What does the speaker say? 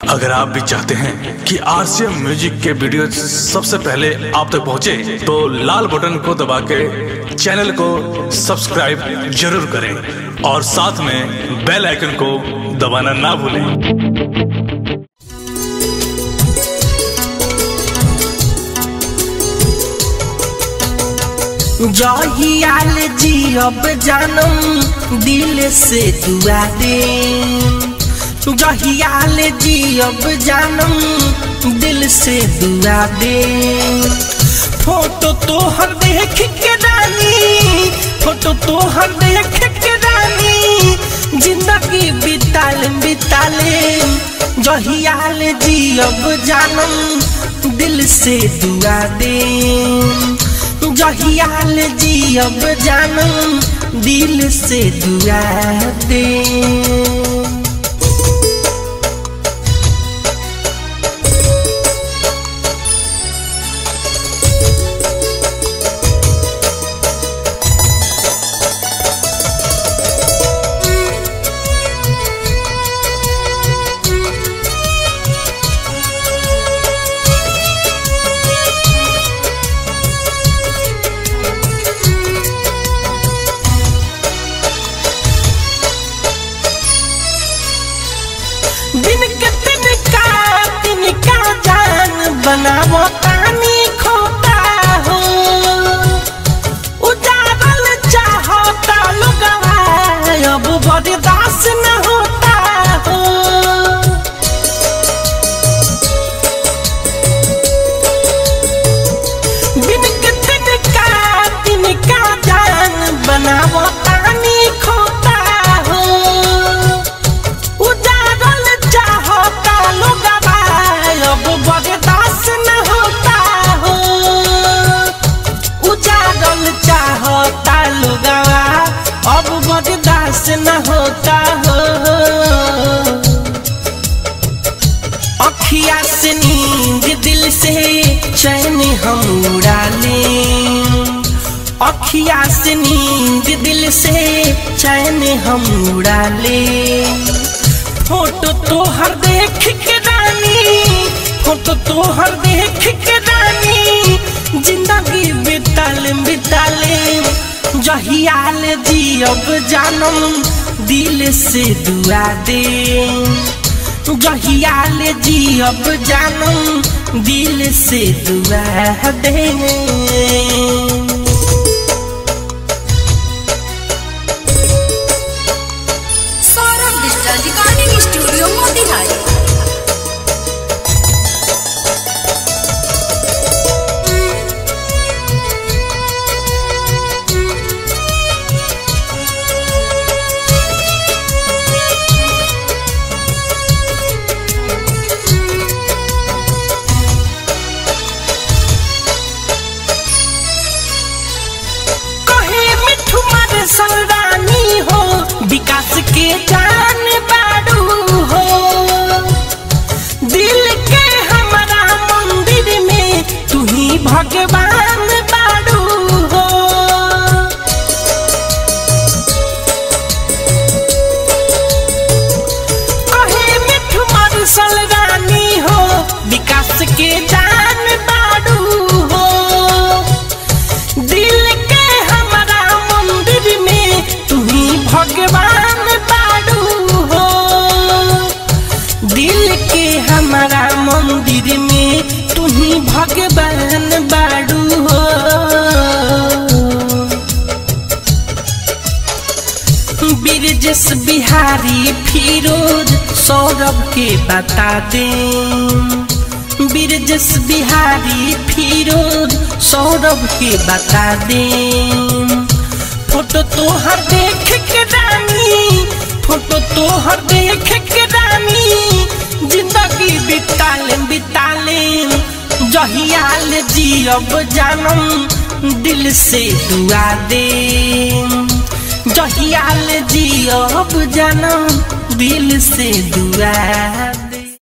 अगर आप भी चाहते हैं कि आरसीएम म्यूजिक के वीडियो सबसे पहले आप तक पहुंचे, तो लाल बटन को दबा के चैनल को सब्सक्राइब जरूर करें और साथ में बेल आइकन को दबाना ना भूलें जहियाल जियब जानम दिल से दुआ दे जहियाल जियब जानम दिल से दुआ दे फोटो तोहर देख के रानी फोटो तोहर देख के रानी जिंदगी बिताल बिताले जहियाल जियब जानम दिल से दुआ दे जहियाल जियब जानम दिल से दुआ दे दिन के तिनका तिनका जान बनावो तानी खोता हो उजारल चाहता लोगवा अब बर्दाश्त न होता हो दिन के तिनका तिनका जान बनावो तानी खोता हो उजारल चाहता लोगवा अब बर्दाश्त न होता हो उजारल चाहता लोगवा अब बर्दाश्त न होता हो अखिया से नींद दिल से चैन हम उड़ा लें अखिया से नींद दिल से चैन हम उड़ा ले फोटो तोहर देख के रानी फोटो तोहर देख के रानी जिंदगी बिताल बिताले जहियाल जियब जानम दिल से दुआ दे जहियाल जियब जानम दिल से दुआ दे Saurabh digital recording studio Motihari कहे मिठू मर सलरानी हो विकास के जान बाड़ू हो दिल के हमारा मंदिर में तू ही भगवान बाड़ू हो कहे मिठू मर सलरानी हो विकास के जान बाड़ू हो दिल के हमारा मंदिर में तुम्ही भगवान बाड़ू हो दिल के हमारा मंदिर में तुम्ही भगवान बाड़ू हो बिरजस बिहारी फिरोज सौरभ के बता दें बिरजस बिहारी फिरोज सौरभ के बता दे फोटो तोहर देख के रानी फोटो तोहर देख के रानी जिंदगी बिताले बिताले जहियाल जियब जानम दिल से दुआ दे जहियाल जियब जानम दिल से दुआ